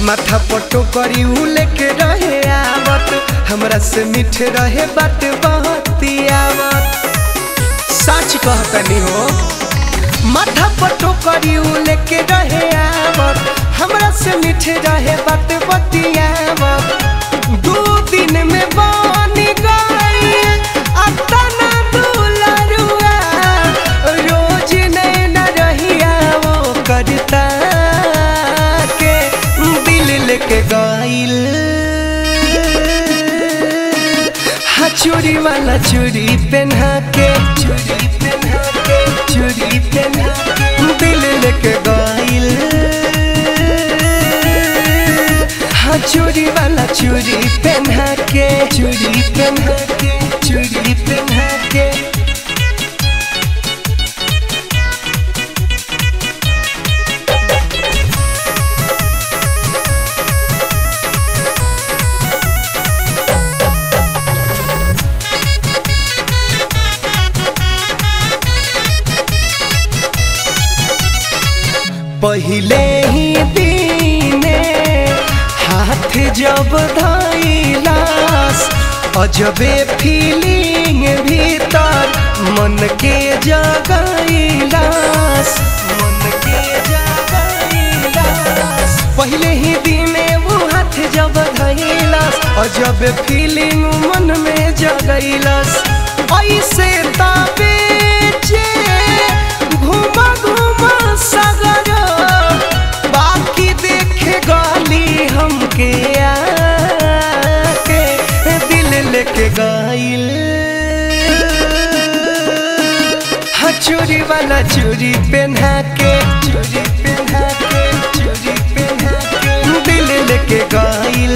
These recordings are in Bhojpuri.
माथा पटो करी उ लेके रहे आवत हमरा से मीठे रहे बात बहती आवत सच कहतनी हो माथा पटो करी उ लेके रहे आवत हमरा से मीठे रहे बात बतियावत दू दिन में बन गई अतना दुलरुआ रोज नैना रहिया वो करता के दिल लेके गइल हाँ चूड़ी वाला चूड़ी पहना के चूड़ी पहना के चूड़ी पहना के दिल लेके गइल हाँ चूड़ी वाला चूड़ी पहना के चूड़ी पहना के चूड़ी पहना के पहिले ही दीने हाथ जब धैलास अजबे फीलिंग भीतर मन के जगैलास मन के जगैलास पहिले ही दिने वो हाथ जब धैलास अजब फीलिंग मन में जगैलास ऐसे तबे घुमा घुमा सगर बाकी देखे गाली हमके आके दिल लेके गाइल हाँ चूड़ी वाला चूड़ी पहना के चूड़ी पहना के चूड़ी पहना के दिल लेके गाइल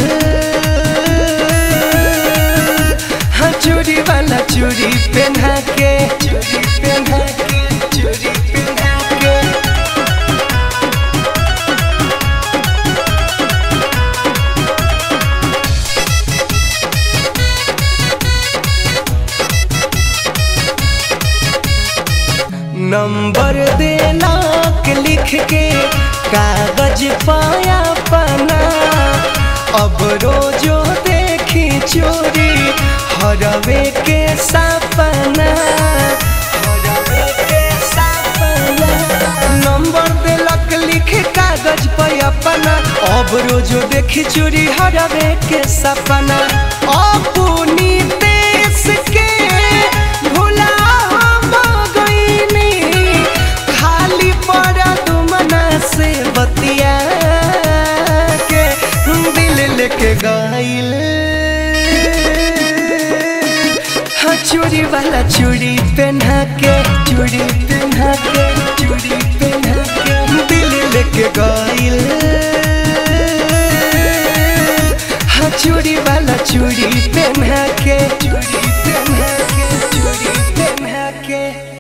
हाँ चूड़ी वाला चूड़ी पहना के चूड़ी पहना के चूड़ी पहना के नंबर देलाक लिख के कागज पाया पना अब रोजो देखी चोरी हरवे के सपना हरवे के सपना नंबर देलक लिख कागज पे अपना अब रोजो देखी चोरी हरवे के सपना अपनी देश के भुला हम गईनी खाली पड़ा तुमना से बतिया के दिल लेके गइल हाँ चूड़ी वाला चूड़ी पहना के चूड़ी पहना के चूड़ी पहना